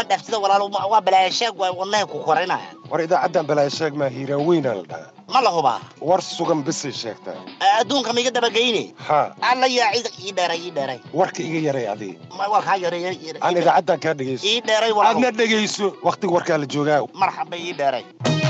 dhaftida walaalo ma- waa balaayashaag waa wadnaha ku korinaya war idaacaddan balaayasheeg maa hiiraan weynaa la dhahaa ma la hubaa war sugan bisay sheegtaa adduunka ma iga dabageyne haa alla yaa cid ii dheeray ii dheeray warka iga yaray adii Ma- waa kaa yareey aan idaacaddan kaa dhegayso ii dheeray walaalo aadna dhegayso wakhtiga warkaa la joogaa marxaba ii dheeray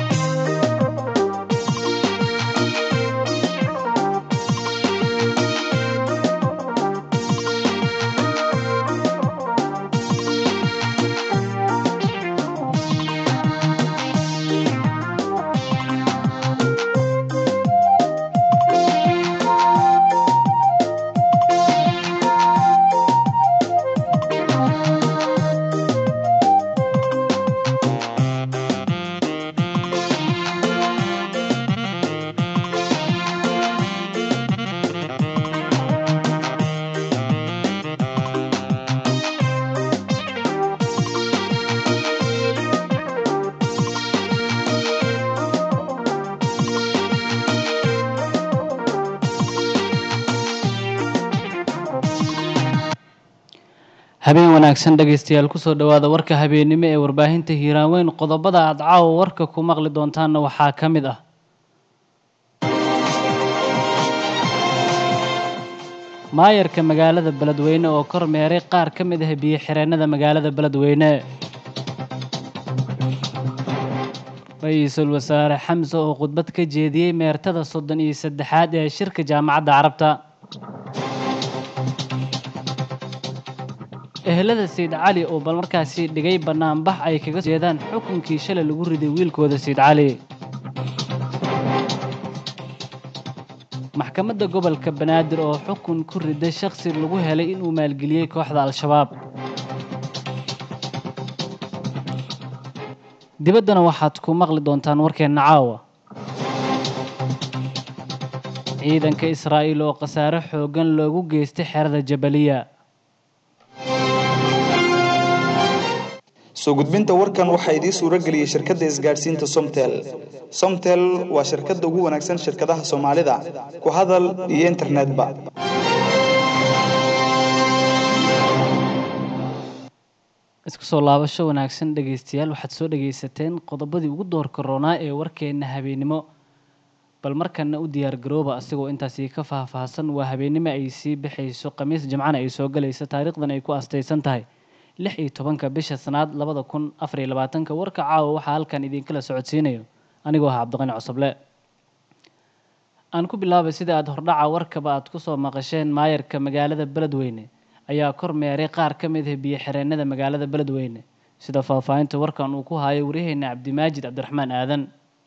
habeen wanaagsan dhegaystayaal kusoo dhowaada warka habeennimo ee warbaahinta hiiraan weyn qodobada aad caawa warka ku maqli doontaanna waxaa ka mid ah maayarka magaalada beledweyne oo kor meeray qaar ka mid ah biyo xireennada magaalada beledweyne ra-iisul wasaare xamse oo khudbad ka jeediyey meertada soddon iyo saddexaad ee shirka jaamacadda carabta ehelada sayid cali oo bal markaasi dhigay bannaanbax ay kaga jeedaan xukunkii shalay lagu riday wiilkooda sayid cali maxkamadda gobolka banaadir oo xukun ku riday shakhsi lagu helay inuu maalgeliyey kooxda al-shabaab dibaddana waxaad ku maqli doontaan warkeenna caawa ciidanka israa'iil oo khasaare xooggan loogu geystay xerada jabaliya soo gudbinta warkan waxaa idiin suuro geliyey shirkadda isgaadhsiinta somtel somtel waa shirkadda ugu wanaagsan shirkadaha soomaalida ku hadal iyo internetba isku soo laabasho wanaagsan dhegaystayaal waxaad soo dhegaysateen qodobadii ugu doorka roonaa ee warkeenna habeennimo bal markanna u diyaar garooba asigoo intaasi ka faahfaahsan waa habeennimo ay sii baxayso khamiis jimcana ay soo galayso taariikhdan ay ku astaysan tahay lix iyo tobanka bisha sanaad labada kun afar iyo labaatanka warka caawa waxaa halkan idinkala socodsiinayo anigoo ah cabdiqani cosoble aan ku bilaabay sida aad hordhaca warkaba aad kusoo maqasheen maayarka magaalada beledweyne ayaa kor meeray qaar ka mid ah biyo xireennada magaalada beledweyne sida faahfaahinta warkan uu ku haayo waryaheena cabdimaajid cabdiraxmaan aadan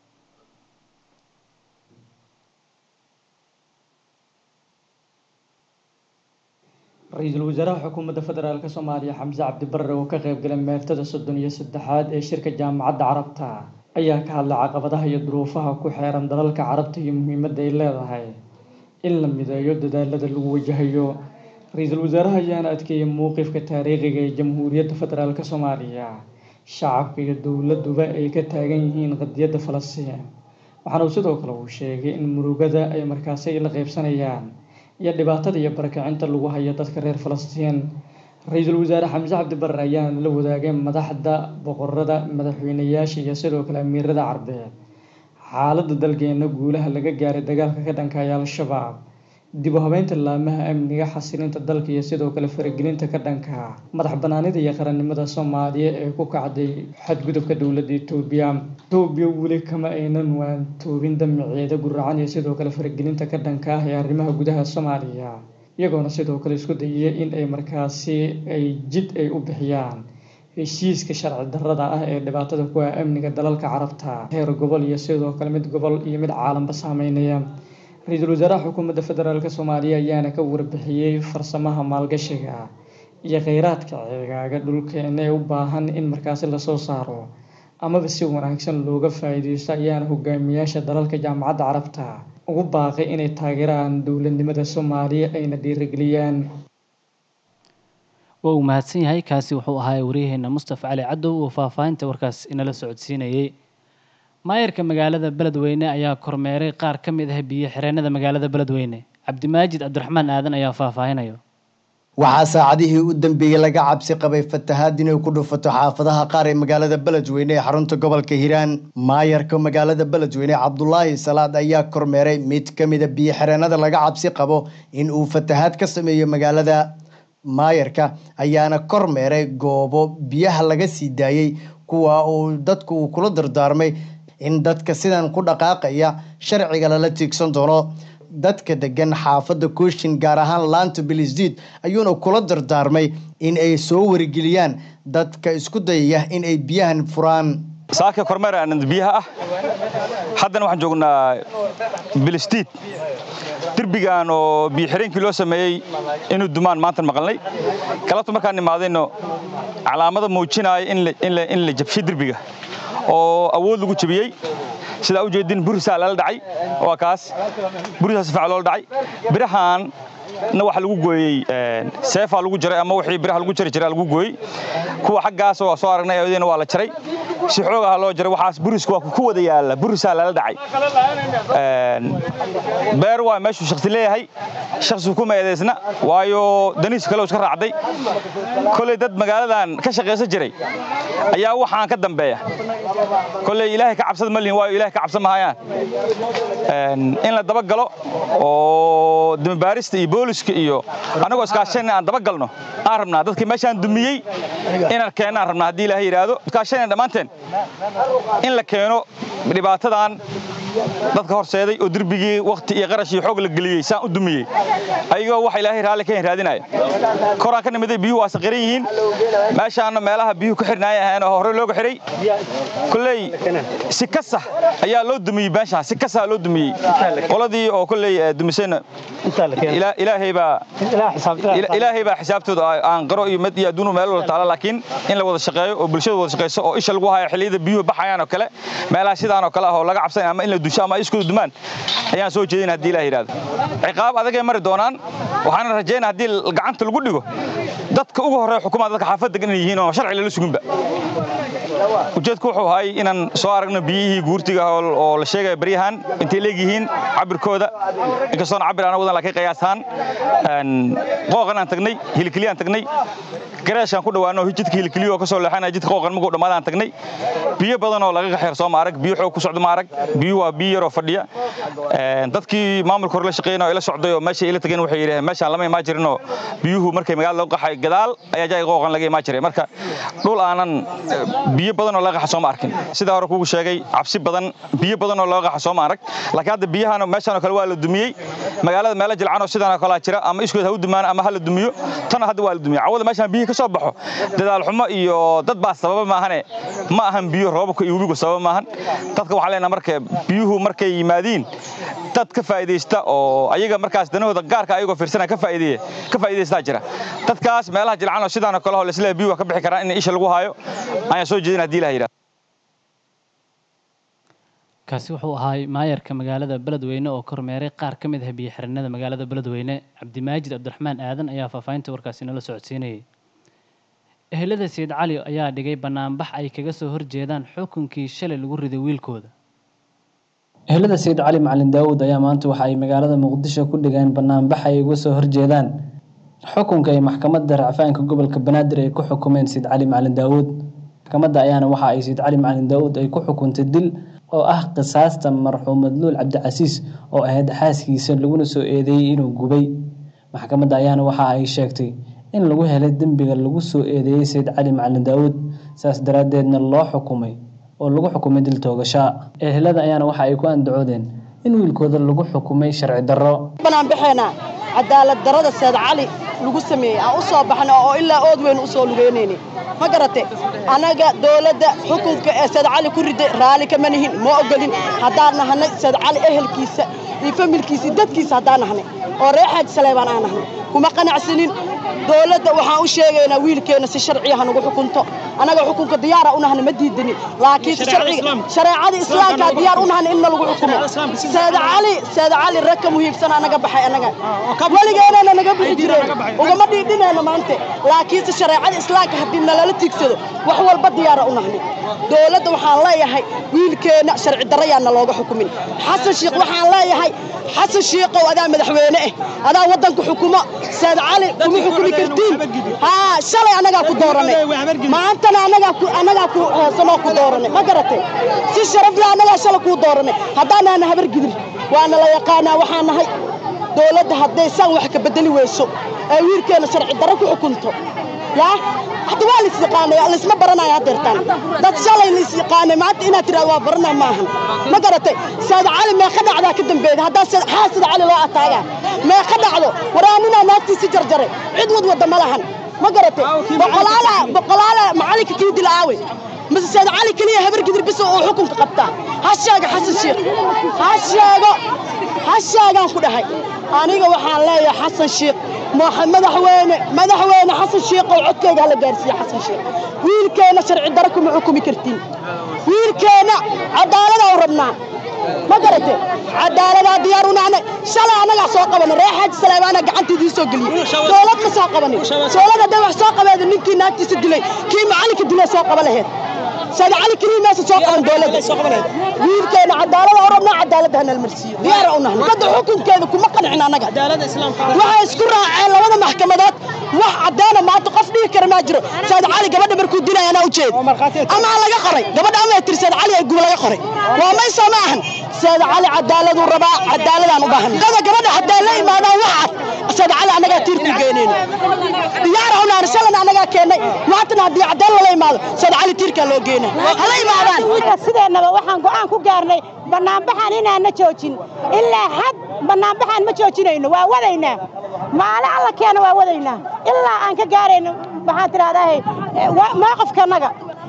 ra-iisul wasaaraha xukuumadda federaalk soomaaliya xamse cabdi barre oo ka qaybgalay meertada soddon iyo saddexaad ee shirka jaamacadda carabta ayaa ka hadlay caqabadaha iyo duruufaha ku xeeran dalalka carabta iyo muhiimadda ay leedahay in la mideeyo dadaalada lagu wajahayo ra-iisul wasaaraha ayaana adkeeyay mowqifka taariikhiga ee jamhuuriyadda federaalk soomaaliya shacabka iyo dowladuba ay ka taagan yihiin qadiyadda falastiin waxaana uu sidoo kale uu sheegay in murugada ay markaasi la qaybsanayaan iyo dhibaatada iyo barakacinta lagu hayo dadka reer falastiin ra-iisul wasaare xamse cabdi barre ayaana la wadaagay madaxda boqorada madaxweyneyaasha iyo sidoo kale amiirada carbeed xaaladda dalkeena guulaha laga gaaray dagaalka ka dhankaya al-shabaab dib u habeynta laamaha amniga xasilinta dalka iyo sidoo kale faragelinta ka dhanka madax banaanida iyo qarannimada soomaaliya ee ku kacday xadgudubka dowladda etoobiya etoobiya weli kama aynan waantoobin damaceeda guracan iyo sidoo kale faragelinta ka dhanka ah ee arrimaha gudaha soomaaliya iyagoona sidoo kale isku dayay in ay markaasi ay jid ay u bixiyaan heshiiska sharci darrada ah ee dhibaatada ku ah amniga dalalka carabta heer gobol iyo sidoo kale mid gobol iyo mid caalamka saameynaya ra-iisul wasaaraha xukuumadda federaalk soomaaliya ayaana ka warbixiyey farsamaha maalgashiga iyo kheyraadka ceegaaga dhulkeena ee u baahan in markaasi lasoo saaro amaba si wanaagsan looga faa-iideysto ayaana hogaamiyaasha dalalka jaamacadda carabta ugu baaqay inay taageeraan dowladnimada soomaaliya ayna dhiirigeliyaan waa uu mahadsan yahay kaasi wuxuu ahaa waryaheena mustafa cali cadow oo faahfaahinta warkaas inala socodsiinayey maayarka magaalada beledweyne ayaa kormeeray qaar ka mid ah biyo xireennada magaalada beledweyne cabdimaajid cabdiraxmaan aadan ayaa faahfaahinayo waxaa saacadihii u dambeeyey laga cabsi qabay fatahaad inay ku dhufato xaafadaha qaar ee magaalada beledweyne ee xarunta gobolka hiiraan maayarka magaalada beledweyne cabdulaahi salaad ayaa kormeeray mid ka mida biyo xireenada laga cabsi qabo in uu fatahaad ka sameeyo magaalada maayarka ayaana kormeeray goobo biyaha laga sii daayey kuwa uu dadku uu kula dardaarmay in dadka sidan ku dhaqaaqaya sharciga lala tiigsan doono dadka degan xaafadda kooshin gaar ahaan laanta bilisdiid ayuuna kula dardaarmay in ay soo wargeliyaan dadka isku dayaya in ay biyahan furaan saaka kormeer aanad biyaha ah haddana waxaan joognaa bilistiid derbigan oo biyo xireenkii loo sameeyey inuu dumaan maantan maqalnay galabta markaan imaadayno calaamada muujinaya in la jabshay derbiga oo awood lagu jabiyey sidaa u jeedin burisaa lala dhacay waa kaas burisaa si fiican loola dhacay birahan na waxa lagu gooyey seefaa lagu jaray ama wixii biraha lagu jari jiray lagu gooyey kuwa xaggaas oo soo aragnay ayadina waa la jaray si xoog ah loo jaray waxaas burisku waa ku wada yaala burisaa lala dhacay beer waa meeshuu shakhsi leeyahay shakhsigu kuma eedaysna waayo daniis kale iska raacday koley dad magaaladan ka shaqaysan jiray ayaa waxaan ka dambeeya koley ilaahay ka cabsada ma lihin waayo ilahay ka cabsan mahayaan in la dabagalo oo damibaarista iyo booliska iyo annagoo iskaashanna aan dabagalno aan rabnaa dadkii meeshaan dumiyey inaan keenno aan rabnaa haddii ilaahay yidhaahdo iskaashanna dhammaanteen in la keeno dhibaatadan dadka horseeday oo derbigii wakhti iyo qarash iyo xoog la geliyey saan u dumiyey ayagoo wax ilaahay raalli ka raadinaya koraan ka nimiday biyuhu waa saqiran yihiin meeshaana meelaha biyuhu ku xirnaaya ahayn oo horey looga xiray kolley si kasa ayaa loo dumiyey meeshaan si kasa loo dumiyey qoladii oo kolley dumisayna ilaahay baa ilaahay baa xisaabtooda aan qaro iyo mid iyo adduunu meel wada taala laakiin in la wada shaqeeyo oo bulshada wada shaqeyso oo isha lagu hayo xilliyada biyuhu baxayaan oo kale meelaha sidaan oo kale ah oo laga cabsanaya ama in la dusho ama iskuda dumaan ayaan soo jeedin haddii ilaah yidhahdo ciqaab adagay mari doonaan waxaana rajaynaa haddii gacanta lagu dhigo dadka ugu horreeya xukuumada dadka xaafadda degan inay yihiin oo sharci lala suginba ujeedku wuxuu ahay inaan soo aragno biyihii guurtiga oo la sheegaya baryahan intay leegyihiin cabirkooda inkastoona cabir aan wadan laakiin qiyaasaan qooqan aan tagnay hilikiliya aan tagnay gareeshaan ku dhawaano jidka hilikiliya oo ka soo leexanaya jidka qooqan markuu dhammaada aan tagnay biyo badan oo laga xeer soo ma arag biyo xoog ku socdo ma arag biyo waa biyo yaroo fadhiya dadkii maamulka hore la shaqeynaya oo ila socday oo meesha ila tageen waxay yidhaheen meeshaan lama imaan jirinoo biyuhu markay magaalada lagu qaxay gadaal ayaa jaay qooqan laga imaan jiray marka dhul aanan biyo badan oo laga qaxa sooma arkin sidaa hore kugu sheegay cabsi badan biyo badan oo laga qaxa sooma arag laakiin hadda biyahan meeshaan oo kale waa la dumiyey magaalada meelo jilcan oo sidaan oo kale jira ama iskood ha u dumaan ama ha la dumiyo tana hadda waa la dumiyey cawada meeshaan biyihii ka soo baxo dadaal xumo iyo dad baa sababa maahane ma ahan biyo roobabka iyo webigu sababa maahan dadka waxaan leenaha marka biyuhu markay yimaadiin dad ka faa'iidaysta oo ayaga markaas danahooda gaarka ayagoo fiirsanaya ka faa'iideeya ka faa'iidaystaa jira dadkaas meelaha jilcan oo sidaan oo kale oo laisleeyahay biyuhu waa ka bixi karaan in isha lagu hayo ayaan soo jeedin haddii ilaha yidhahdo kaasi wuxuu ahaa maayarka magaalada beledweyne oo kormeeray qaar ka mid ah biyo xiranada magaalada beledweyne cabdimaajid cabdiraxmaan aadan ayaa faahfaahinta warkaasi nala socodsiinayay ehelada sayid cali ayaa dhigay banaanbax ay kaga soo horjeedaan xukunkii shalay lagu riday wiilkooda ehelada sayid cali macalin daawud ayaa maanta waxa ay magaalada muqdisho ku dhigeen banaanbax ay uga soo horjeedaan xukunka ay maxkamadda racfaanka gobolka banaadir ay ku xukumeen sayid cali macalin daawud maxkamadda ayaana waxa ay sayid cali macalin daawud ay ku xukuntay dil oo ah qisaasta marxuum madluul cabdicasiis oo ahayd xaaskiisa laguna soo eedeeyey inuu gubay maxkamadda ayaana waxa ay sheegtay in lagu helay dembiga lagu soo eedeeyey sayid cali macalin daawud saas daraaddeedna loo xukumay oo lagu xukumay dil toogashaa ehelada ayaana waxa ay ku andacoodeen in wiilkooda lagu xukumay sharci darro banaan baxeena cadaalad darada sayid cali lagu sameeyey aan u soo baxna oo ilaa ood weyn u soo lugeynayni ma garate annaga dowladda xukunka ee sayid cali ku riday raalli kama nihin ma ogolin haddaan nahnay sayid cali ehelkiisa iyo familkiisa iyo dadkiisa haddaan nahnay oo reer xaaji saleebaan aan nahnay kuma qanacsanin dowladda waxaan u sheegaynaa wiilkeenna si sharciya ha nagu xukunto anaga xukunka diyaara u nahna ma diidani laakiin sharciga shareecada islaamka diyaar u nahna in lagu xukumo saad cali saad cali rag ka muhiimsan anaga baxay anaga weligeena naga bixi jireen ugama dhiidhinayno maanta laakiinse shareecada islaamka haddii nalala tiigsado wax walba diyaara u nahni dowladda waxaan leeyahay wiilkeena sharci darayaana looga xukumin xasan shiikh waxaan leeyahay xasan shiikow adaa madaxweyne ah adaa waddanka xukumo saad cali kuma xukumi kartiin haa shalay annagaa ku dooranay maantana annagaa ku annagaa ku heesanoo ku dooranay ma garatay si sharaf leh annagaa shalay kuu dooranay haddaanaana habar gidir waana la yaqaanaa waxaan nahay dowladda hadday saan wax ka bedeli weyso ee wiilkeena sharci darro ku xukunto yaa hadda waa lais yaqaanay laisma baranayo haddeertaan dad shalay lais yaqaanay maanta inaad tiraado waa baranaa maahan ma garatay saad cali meeqa dhacdaa ka dambeeda haddaa xaa saad cali loo ataagaa meeqa dhacdo waraaninaa naagtiisi jarjaray cid wad wadda ma lahan ma garatay boqolaala boqolaala macalinka kii dila aawe mise saad cali keliya habar gidir bis oo xukunka qabtaa ha sheega xasan sheekh ha sheego ha sheegaan ku dhahay aniga waxaan leeyahay xasan sheekh madaxweyne madaxweyne xasan sheekh oo codkeyga hala gaarsiiye xasan sheekh wiilkeena sharci daro kuma xukumi kartiin wiilkeena cadaalada u rabnaa ma garate cadaaladaa diyaar u nahnay shalay annagaa soo qabanay ree xaaji saleymaana gacantiidii soo geliyey dowlad ma soo qabanin dowlad hadday wax soo qabeeda ninkii naagtiisa dilay kii macalinka dilay soo qaba laheed saad cali keliya meesa soo qaban dowladda wiilkeena cadaalada u rabnaa cadaaladda hanal marsiiyo diyaara u nahnay dadda xukunkeeda kuma qancin annaga waxay isku raaceen labada maxkamadood wax caddaana maanta qof dhihi kara maa jiro saad cali gabadha markuu dilay anaa ujeed amaa laga qoray gabadha ama tiri saad cali ay gub laga qoray waa maysa ma ahan saad cali cadaaladuu rabaa cadaaladaan u baahan dada gabadha haddaa la imaadaan wax cad saad cali annagaa tiirku geynayno diyaara u nahnay shalana annagaa keennay maantana haddii cadaan lala imaado saad cali tiirkaa loo geena hala imaadaan sideennaba waxaan go'aan ku gaarnay bannaanbaxaan inaanna joojin ilaa xad bannaanbaxaan ma joojinayno waa wadaynaa maale alla keena waa wadaynaa ilaa aan ka gaarayno maxaan tidhahdaahay mowqifkanaga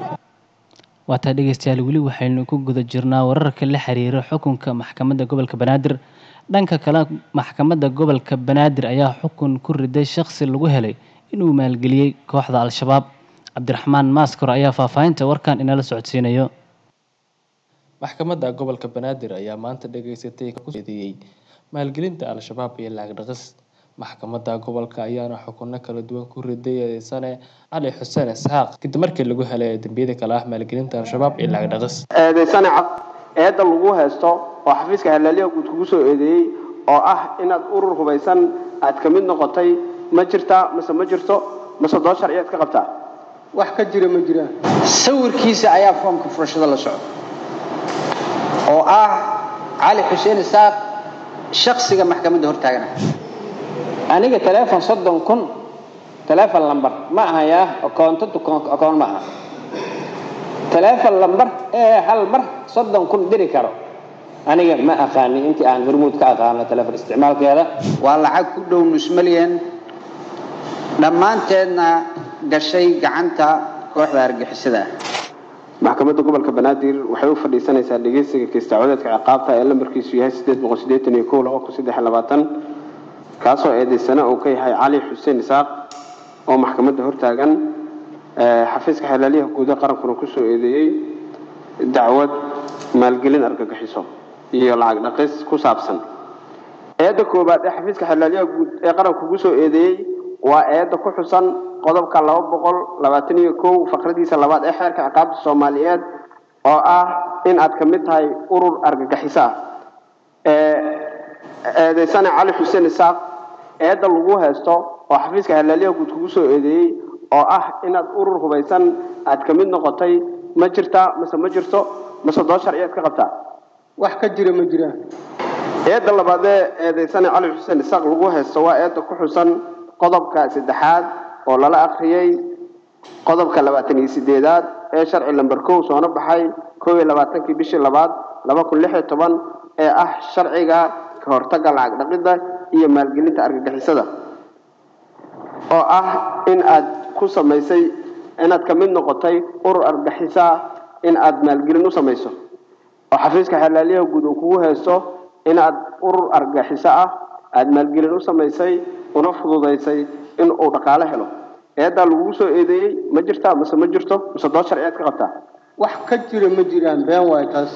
waa taa dhegeystayaal weli waxaynu ku guda jirnaa wararka la xiriira xukunka maxkamadda gobolka banaadir dhanka kale maxkamadda gobolka banaadir ayaa xukun ku riday shakhsi lagu helay inuu maalgeliyey kooxda al-shabaab cabdiraxmaan maaskor ayaa faahfaahinta warkan inala socodsiinayo maxkamadda gobolka banaadir ayaa maanta dhageysatay kueedeeyey maalgelinta al-shabaab iyo lacag dhaqis maxkamadda gobolka ayaana xukuno kala duwan ku riday eedeysane cali xuseen isxaaq kadib markii lagu helay dembiyada kale ah maalgelinta al-shabaab iyo lacag dhaqis eedeysane cad eedda lagu haysto oo xafiiska halaaliha guud kugu soo eedeeyey oo ah inaad urur hubaysan aad ka mid noqotay ma jirtaa mase ma jirto mase doo sharciyaad ka qabtaa wax ka jira ma jiraan sawirkiisa ayaa foomka furashada la socda oo ah cali xuseen isaaq shaksiga maxkamadda hortaagana aniga taleefon soddon kun taleefon lambar ma ahayaa akoonto akoon ma aha taleefon lambar ee hal mar soddon kun diri karo aniga ma aqaani intii aan hormuud ka aqaano taleefon isticmaalkeeda waa lacag ku dhow nus milyan dhammaanteedna gashay gacanta kooxda argixisada maxkamadda gobolka banaadir waxay u fadhiisanaysaa dhegeysiga kiistacwadeedka ciqaabta ee lambarkiisu yahay sideed boqol sideetan iyo kow laba kun saddex iyo labaatan kaasoo eedeysana uu ka yahay cali xuseen isaaq oo maxkamadda hortaagan xafiiska xalaaliyaha guudaha qarankuna kusoo eedeeyey dacwad maalgelin argagixiso iyo lacag dhaqis ku saabsan eedda koowaad ee xafiiska xalaaliyaha guud ee qaranku kusoo eedeeyey waa eedda ku xusan qodobka laba boqol labaatan iyo kow faqradiisa labaad ee xeerka ciqaabta soomaaliyeed oo ah in aad ka mid tahay urur argagixiso ah eedeysane cali xuseen isaaq eedda lagu haysto oo xafiiska halaaliyaha guud kugu soo eedeeyey oo ah inaad urur hubaysan aad ka mid noqotay ma jirtaa mase ma jirto mase doo sharciyaad ka qabtaa wax ka jira ma jiraan eedda labaad ee eedeysane cali xuseen isaaq lagu haysto waa eedda ku xusan qodobka saddexaad oo lala akhriyey qodobka labaatan iyo sideedaad ee sharci lamber kow soona baxay kow iyo labaatankii bishii labaad laba kun lix iyo toban ee ah sharciga ka hortagga lacag dhaqidda iyo maalgelinta argagixisada oo ah in aad ku samaysay inaad ka mid noqotay urur argagixiso ah in aad maalgelin u samayso oo xafiiska xalaaliyaha guud uu kugu haysto in aad urur argagixiso ah aad maalgelin u samaysay una fududaysay in uu dhaqaale helo eedaa lagugu soo eedeeyey ma jirtaa mise ma jirto mise dood sharciyeed ka qabtaa wax ka jira ma jiraan been waay taas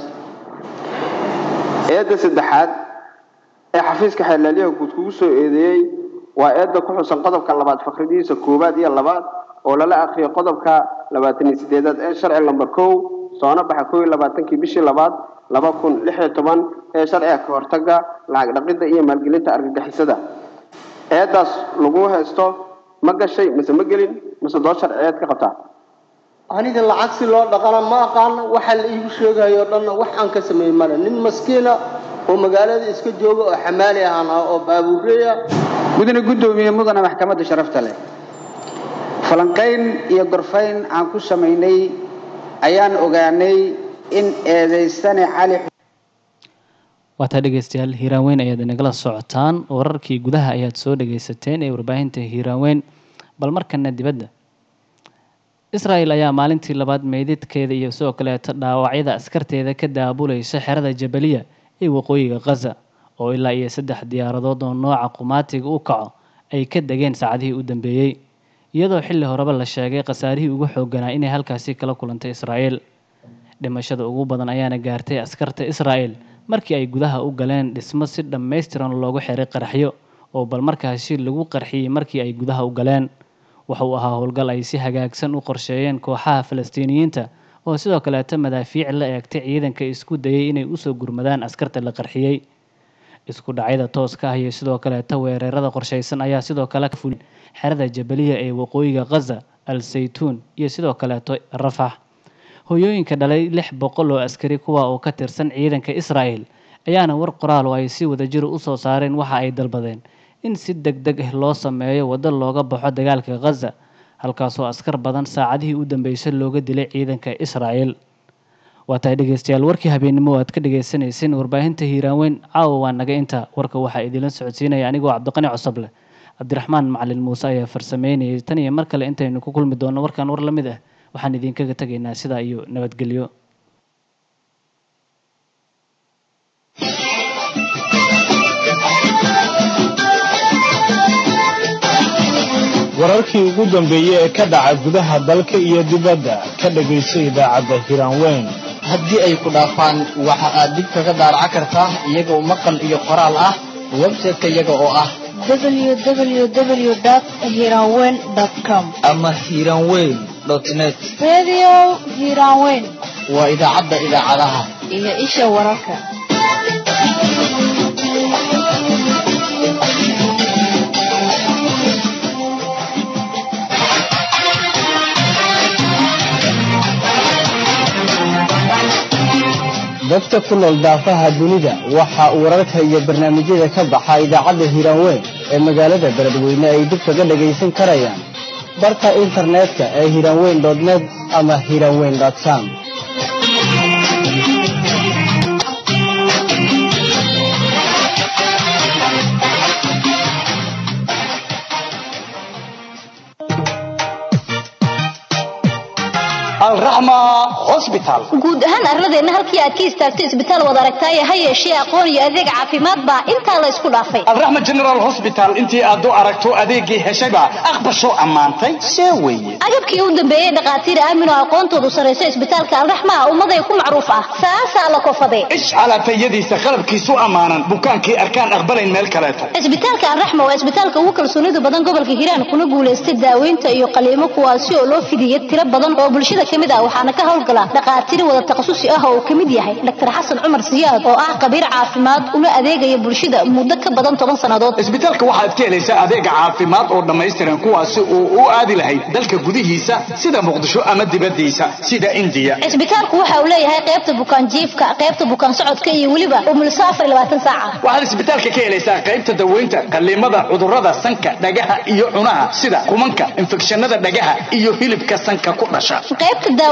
eedda saddexaad ee xafiiska xeelaalyaha guud kugu soo eedeeyey waa eedda ku xusan qodobka labaad fakradihiisa koowaad iyo labaad oo lala akriyo qodobka labaatan iyo sideedaad ee sharci lambar kow soona baxa kow iyo labaatankii bishii labaad laba kun lix iyo toban ee sharciga ka hortaga lacag dhaqidda iyo maalgelinta argagixisada eeddaas lagu haysto ma gashay mise ma gelin mise dood sharciyeed ka qabtaa aniga lacag si loo dhaqana ma aqaano waxa la iigu sheegayo o dhanna wax aan ka sameey male nin maskiina oo magaalada iska jooga oo xamaali ahaan ah oo baabuureeya mudane guddoomiye mudane maxkamadda sharafta leh falanqayn iyo gorfayn aan ku samaynay ayaan ogaanay in eedaystane cali waataa dhegeystayaal hiiraanweyn ayaad inagala socotaan wararkii gudaha ayaad soo dhegeysateen ee warbaahinta hiiraanweyn bal markana dibadda israel ayaa maalintii labaad meydadkeeda iyo sidoo kaleeto dhaawacyada askarteeda ka daabulaysa xerada jabaliya ee waqooyiga khaza oo ilaa iyo saddex diyaaradood oo nooca qumaatiga u kaco ay ka degeen saacadihii u dambeeyey iyadoo xilli horeba la sheegay khasaarihii ugu xooganaa inay halkaasi kala kulantay israel dhimashada ugu badan ayaana gaartay askarta israel markii ay gudaha u galeen dhismo si dhammaystiran loogu xiray qaraxyo oo bal markaasi lagu qarxiyey markii ay gudaha u galeen waxa uu ahaa howlgal ay si hagaagsan u qorsheeyeen kooxaha falastiiniyiinta oo sidoo kaleeto madaafiic la eegtay ciidanka isku dayay inay usoo gurmadaan askarta la qarxiyey isku dhacyada tooska ah iyo sidoo kaleeto weerarada qorshaysan ayaa sidoo kale ka fulin xerada jabaliya ee waqooyiga khaza al saytuun iyo sidoo kaleeto rafax hoyooyinka dhalay lix boqol oo askari kuwa oo ka tirsan ciidanka israel ayaana war qoraal oo ay si wadajir usoo saareen waxa ay dalbadeen in si deg deg ah loo sameeyo waddo looga baxo dagaalka khaza halkaasoo askar badan saacadihii u dambeysay looga dilay ciidanka israel waa tahay dhegeystayaal warkii habeennimo aad ka dhegeysaneyseen warbaahinta hiiraanweyn caawa waa naga inta warka waxaa idinla socodsiinaya anigoo cabdiqani cosoble cabdiraxmaan macalin muuse ayaa farsameynayay tan iyo mar kale intaynu ku kulmi doonno warkan war la mid ah waxaan idinkaga tegaynaa sidaa iyo nabadgelyo wararkii ugu dambeeyey ee ka dhaca gudaha dalka iyo dibadda ka dhegayso idaacadda hiraanweyn haddii ay ku dhaafaan waxa aad dib kaga daaraca kartaa iyagoo maqal iyo qoraal ah website-ka iyaga oo ah www.hiranweyn.com ama hiranweyn net Radio Hiranweyn waa idaacadda idaacadaha iyo isha wararka. dadka ku nool daafaha dunida waxa uu wararka iyo barnaamijyada ka baxa idaacadda hiraanweyn ee magaalada beledweyne ay dib kaga dhagaysan karayaan barka internetka ee hiraanweyn net ama hiraanweyn com alraxma hosbital guud ahaan arladeenna halkii aad ka istaagtay isbitaal wad aragtaaye ha yeeshee aqoon iyo adeeg caafimaad baa intaa la isku dhaafay alraxma general hosbital intii aad u aragto adeegii heshayba aqbasho ammaantay see weeye agabkii u dambeeyey dhakhaatiir aamin oo aqoontoodu sarraysa isbitaalka alraxma ummaday ku macruuf ah saasaa la kofade ish calaatayadiisa qalabkiisu ammaanan bukaankii arkaan aqbalayn meel kaleeto isbitaalka alraxma waa isbitaalka ugu kalsoonida badan gobolka hiiraan kuna guulaystay daaweynta iyo qaliimo kuwaasi oo loo fidiyey tiro badan oo bulshada kamid ah waxaana ka howlgala dhakhaatiir wada takhasusi ah oo uu kamid yahay dr xasan cumar siyaad oo ah khabiir caafimaad una adeegaya bulshada muddo ka badan toban sannadood isbitaalka waxaad ka helaysaa adeega caafimaad oo dhammaystiran kuwaasi oo u aadi lahayd dalka gudihiisa sida muqdisho ama dibadiisa sida indiya isbitaalku waxa uu leeyahay qaybta bukaan jiifka qaybta bukaan socodka iyo weliba umulso afar iyo labaatan saaca waxaad isbitaalka ka helaysaa qaybta daweynta qaliimada cudurrada sanka dhagaha iyo cunaha sida kumanka infekshanada dhagaha iyo hilibka sanka ku dhasha qaybta daaweynta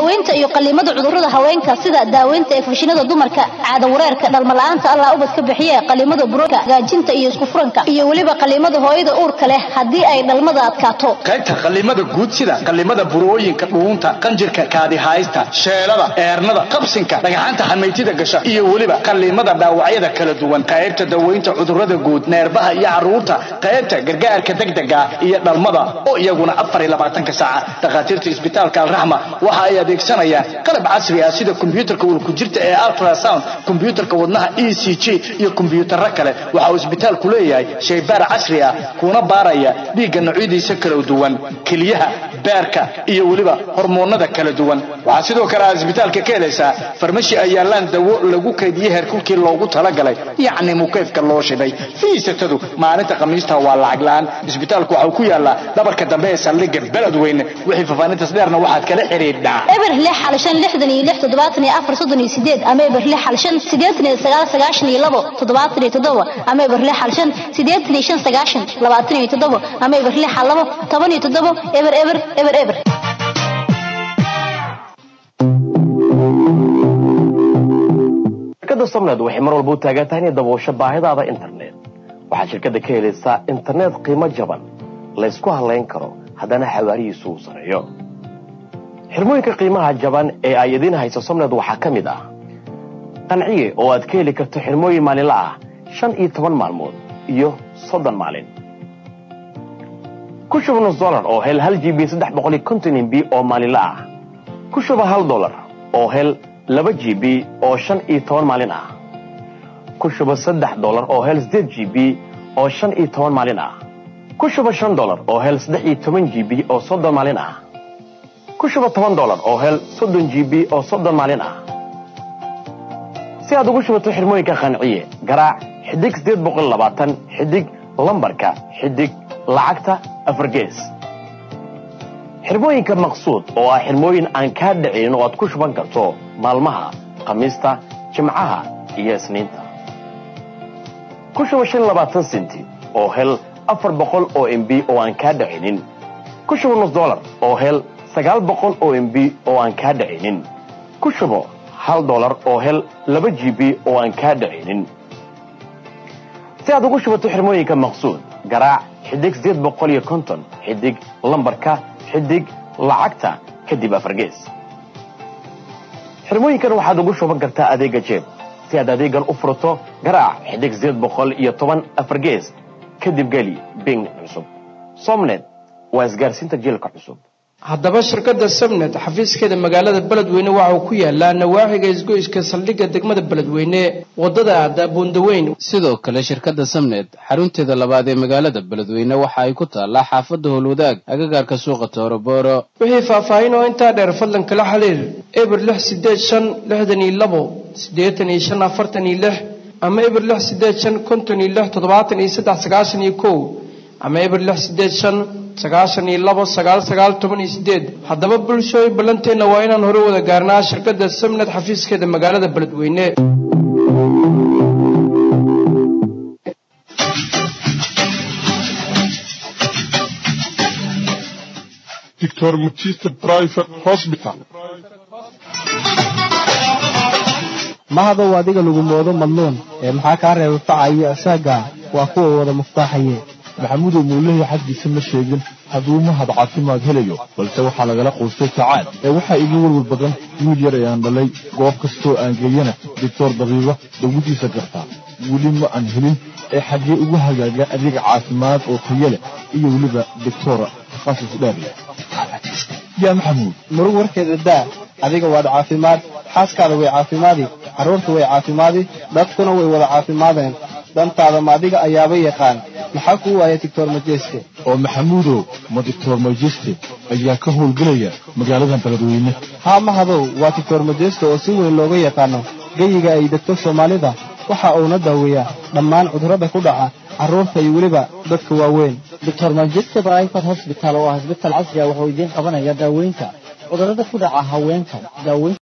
daaweynta iyo qaliimada cudurrada haweenka sida daaweynta infekshinada dumarka caado wareerka dhalmo la-aanta allah ubad ka bixiye qaliimada buroka hagaajinta iyo isku furanka iyo weliba qaliimada hooyada uurka leh haddii ay dhalmada adkaato qaybta qallimada guud sida qallimada burooyinka dhuunta qanjirka kaadihaysta sheelada eernada qabsinka dhagaxaanta xamaytida gasha iyo weliba qallimada dhaawacyada kala duwan qaybta daweynta cudurrada guud neerbaha iyo caruurta qaybta gargaarka degdega iyo dhalmada oo iyaguna afar iyo labaatanka saaca dhakhaatiirta isbitaalka alraxma waxa ay adeegsanayaan qalab casri ah sida kombiyuutarka ulkujirta ee ultrasound kombiyuutarka wadnaha e c g iyo kombiyuutarro kale waxa uu isbitaalku leeyahay shaybaar casri ah kuna baaraya dhiigga noocyadiisa kala duwan keliyaha beerka iyo weliba hormoonada kala duwan waxaa sidoo kale aad isbitaalka ka helaysaa farmashi ay yaalaan dawo lagu kaydiyey heerkulkii loogu talagalay yacni mukeyfka loo shiday fiisatadu maalinta khamiista waa lacag la-aan isbitaalku waxau ku yaalaa dhabarka dambe ee saldhigga beledweyne wixii fafaanintas dheerna waxaad kala xidhiidhaa eber lix hal shan lixdan iyo lix toddobaatan iyo afar soddon iyo sideed ama eber lix hal shan siddeetan iyo sagaal sagaashan iyo labo toddobaatan iyo toddoba ama eber lix hal shan siddeetan iyo shan sagaashan labaatan iyo toddoba ama eber lix hal labo toban iyo toddoba eber eber eber eber shirkadda somned waxay mar walba u taagan tahay inay daboosho baahidaada internet waxaad shirkadda ka helaysaa internet qiimo jaban laysku halayn karo haddana xawaarihiisu uu sareeyo xirmooyinka qiimaha jaban ee ay idiin hayso somned waxaa ka mid ah qanciye oo aad ka heli karto xirmooyin maalinla ah shan iyo toban maalmood iyo soddon maalin ku shuba nus dolar oo hel hal g b saddex boqol iyo konton mb oo maalinla ah ku shuba hal dolar oo hel laba g b oo shan iyo toban maalin ah ku shuba saddex dolar oo hel siddeed g b oo shan iyo toban maalin ah ku shuba shan dolar oo hel saddex iyo toban g b oo soddon maalin ah ku shuba toban dolar oo hel soddon g b oo soddon maalin ah si aad ugu shubato xirmooyinka qanciye garaac xidig siddeed boqol labaatan xidig lambarka xidig lacagta afar gees xirmooyinka maqsuud oo ah xirmooyin aan kaa dhicin oo aad ku shuban karto maalmaha khamiista jimcaha iyo isniinta ku shuba shan labaatan senti oo hel afar boqol oo mb oo aan kaa dhicinin ku shuba nus dolar oo hel sagaal boqol oo mb oo aan kaa dhicinin ku shubo hal dolar oo hel laba g b oo aan kaa dhicinin si aad ugu shubato xirmooyinka maqsuud garaac xidig siddeed boqol iyo konton xidig lambarka xidig lacagta kadib afargees xirmooyinkan waxaad ugu shuban kartaa adeega jeeb si aad adeegan u furato garaac xidig siddeed boqol iyo toban afargees kadib geli bing cusub somnet waa isgaarsiinta jiilka cusub haddaba shirkadda sabnet xafiiskeeda magaalada beledweyne waxa uu ku yaalaa nawaaxiga isgoyska saldhigga degmada beledweyne wadada aada buundaweyn sidoo kale shirkadda samnet xarunteeda labaad ee magaalada beledweyne waxa ay ku taallaa xaafadda howlwadaag agagaarka suuqa toorobooro wixii faahfaahin oo intaa dheer fadlan kala xiriir eber lix sideed shan lixdan iyo labo siddeetan iyo shan afartan iyo lix ama eber lix sideed shan konton iyo lix toddobaatan iyo saddex sagaashan iyo kow ama eber lix sideed shan sagaashan iyo labo sagaal sagaal toban iyo sideed haddaba bulshooy ballanteenna waa inaan hore wada gaarnaa shirkadda samnad xafiiskeeda magaalada beledweyne Dr. Mutista Private Hospital. mahadow adiga lagu moodo madluun ee maxaa kaa reeba facayo asaaga waa kuwa wada muftaaxaye maxamudow muulehi xaggiisa ma sheegin hadduu mahad caafimaad helayo balse waxaa lagala quustay sacaad ee waxaa iga welwel badan wiil yar ayaan dhalay goob kastoo aan geeyana doctor dabiiba dawadiisa gartaa weli ma aan helin ee xaggee ugu hagaaga adeeg caafimaad oo tayo leh iyo weliba doctora takhasus dheer leh yaa maxamuud murug warkeeda daa adiga waad caafimaad xaaskaada way caafimaadi carruurta way caafimaadi dadkuna way wada caafimaadeen dantaada ma adiga ayaaba yaqaan maxaa kuu waaya doctor majeeste oo maxamuudow ma doctor majeste ayaa ka howlgelaya magaaladan beledweyne haa mahadow waa doctor majeste oo si weyn looga yaqaano geyiga ay degto soomaalida waxa uuna daaweeyaa dhammaan cudurrada ku dhaca carruurta iyo weliba dadka waaweyn doctor manchester private hospital oo ah isbitaal casri ah wuxuu idiin qabanaya daaweynta cudurrada ku dhaca haweenka daaweynta